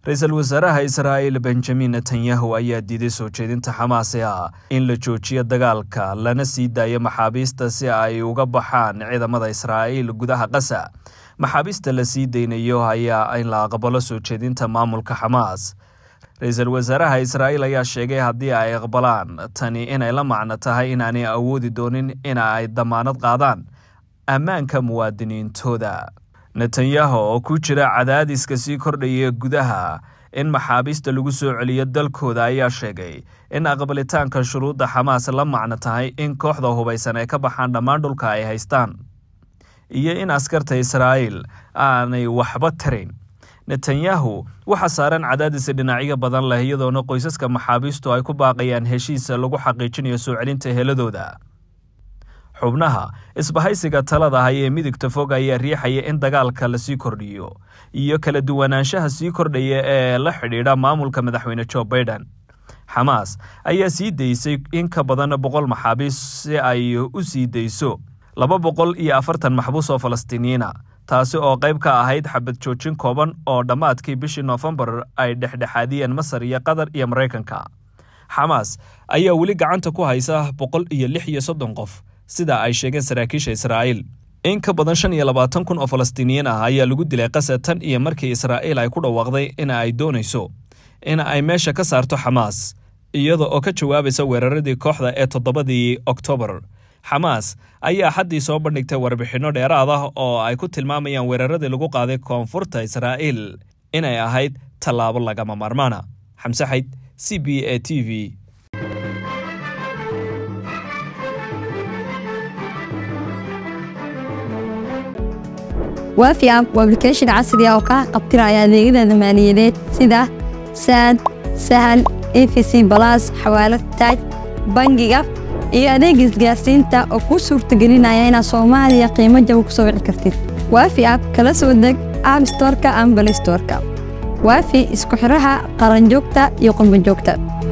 ra-iisul wasaaraha israa'iil benjamin netanyahu ayaa diiday soo jeedinta xamaas ee ah in la joojiyo dagaalka lana sii daayo maxaabiista si ay uga baxaan ciidamada israa'iil gudaha qasa maxaabiista la sii daynayo ayaa in la aqbalo soo jeedinta maamulka xamaas ra-iisul wasaaraha israa'iil ayaa sheegay haddii ay aqbalaan tani inay la macno tahay inaanay awoodi doonin in ay damaanad qaadaan ammaanka muwaadiniintooda netanyahu oo ku jira cadaadiska sii kordhaya gudaha in maxaabiista lagu soo celiyo dalkooda ayaa sheegay in aqbalitaanka shuruudda xamaas la macno tahay in kooxda hubaysan ay ka baxaan dhammaan dhulka ay haystaan iyo in askarta israa'iil aanay waxba tarayn netanyahu waxaa saaran cadaadis dhinacyo badan leh iyadoona qoysaska maxaabiistu ay ku baaqayaan heshiisa lagu xaqiijinayo soo celinta heladooda xubnaha isbahaysiga talada hay ee midigta fog ayaa riixaya in dagaalka lasii kordhiyo iyo kala duwanaanshaha sii kordhaya ee la xidhiidha maamulka madaxweyne jo baiden xamaas ayaa sii daysay in ka badan boqol maxaabiis si ay u sii dayso laba boqol iyo afartan maxbuus oo falastiiniyiina taasi oo qayb ka ahayd xabad joojin kooban oo dhammaadkii bishii noofembar ay dhexdhexaadiyeen masar iyo qatar iyo maraykanka xamaas ayaa weli gacanta ku haysa boqol iyo lix iyo soddon qof sida ay sheegeen saraakiisha israa'iil in ka badan shan iyo labaatan kun oo falastiiniyiin ah ayaa lagu dilay qasa tan iyo markii israa'iil ay ku dhawaaqday in ay doonayso in ay meesha ka saarto xamaas iyada oo ka jawaabaysa weeraradii kooxda ee toddobadii oktoobar xamaas ayaa xaddii soo bandhigtay warbixinno dheeraad ah oo ay ku tilmaamayaan weeraradii lagu qaaday koonfurta israa'iil inay ahayd tallaabo lagama maarmaana xamse xayd c b a t v waafi app waa application casri ah oo kaa qabtiraya adeegyada maaliyadeed sida saad sahal efc balas xawaalad taaj bangiga iyo adeega isgaarsiinta oo kuu suurtagelinaya inaad soomaaliya qiimo jaba ku soo wici kartid waafi app kala soo deg app storka ama balay storka waafi isku xidhaha qaranjoogta iyo qurbanjoogta